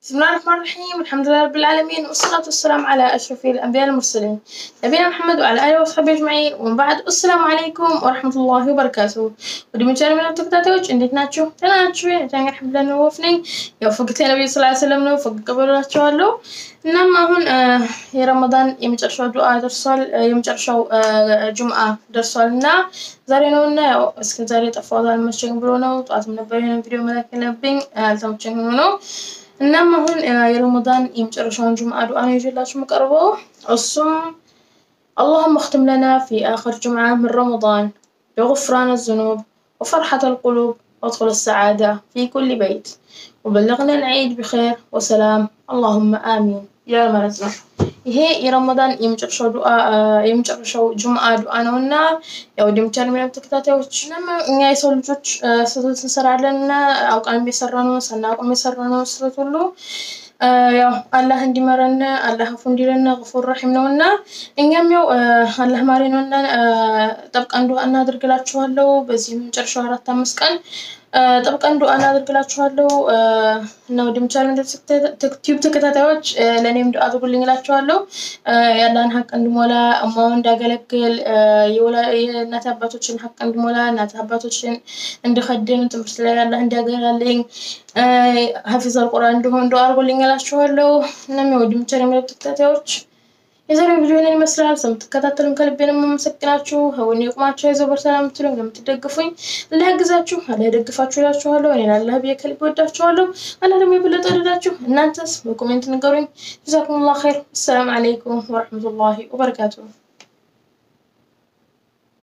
بسم الله الرحمن الرحيم الحمد لله رب العالمين والصلاة والسلام على أشرف الأنبياء المرسلين نبينا محمد وعلى آله وصحبه أجمعين ومن بعد السلام عليكم ورحمة الله وبركاته ወደ መቻል የሚለው ተከታታዮች እንዴት ናችሁ? ደህና ናችሁ? ጃንገር ሐምድላን ወፍ ነኝ። ያው ፈገግታ ነብዩ ሰለላሁ ዐለይሂ ወሰለም ነው። ፈገግ በላችኋለሁ። እናም አሁን የረመዳን የመጨረሻው ዱዓ ደርሷል። የመጨረሻው ጁምአ ደርሷል እና ዛሬ ነው እና ያው እስከ ዛሬ ጠፋሁት አልመቸኝም ብሎ ነው። ጠዋትም ነበር ይሄንን ቪዲዮ መላክ ያለብኝ አልተመቸኝም ነው። እናም አሁን የረመዳን የመጨረሻውን ጁምአ ዱዓ ነው ይዤላችሁ የምቀርበው እሱም اللهم اختم لنا في آخر جمعة من رمضان بغفران الذنوب وفرحة القلوب وادخل السعادة في كل بيت وبلغنا العيد بخير وسلام اللهم آمين يا مرزنا ይሄ የረመዳን የመጨረሻው ዱዓ የመጨረሻው ጁምአ ዱዓ ነው እና ያው ደምቻል ምንም ተከታታዮች እኛ የሰው ልጆች ስህተት እንሰራለን እና አውቃን የሰራ ነው ሳናውቅም የሰራ ነው ስህተት ሁሉ ያው አላህ እንዲመረን አላህ አፉ እንዲለን ገፉር ረሒም ነው እና እኛም ያው አላህ ማሪ ነው እና ጠብቀን ዱዓ እናደርግላችኋለሁ። በዚህ መጨረሻው አራት አምስት ቀን ጠብቀን ዱዓ እናደርግላችኋለሁ እና ወደ ምቻል ዩቲዩብ ተከታታዮች ለእኔም ዱዓ አድርጉልኝ እላችኋለሁ። የአላህን ሀቅ እንድሞላ እማውን እንዳገለግል የእናት አባቶችን ሀቅ እንድሞላ እናት አባቶችን እንድኸድም ትምህርት ላይ አላህ እንዲያገራልኝ ሀፊዝ አልቁርአን እንዲሆን ዱዓ አድርጉልኝ እላችኋለሁ። እናም ወደ ምቻል የሚለው ተከታታዮች የዛሬው ቪዲዮ ይህንን ይመስላል። ስለምትከታተሉን ከልቤ ነው የማመሰግናችሁ። ወኔ ቁማቸው ይዘው በሰላም የምትሉኝ ለምትደግፉኝ አላህ ያግዛችሁ፣ አላህ ይደግፋችሁ እላችኋለሁ። እኔን አላህ ብዬ ከልቤ ወዳችኋለሁ። አላህ ደግሞ የበለጠ ወደዳችሁ። እናንተስ በኮሜንት ንገሩኝ። ጀዛኩሙላህ ኸይር። አሰላሙ አለይኩም ወረሕመቱላሂ ወበረካቱሁ።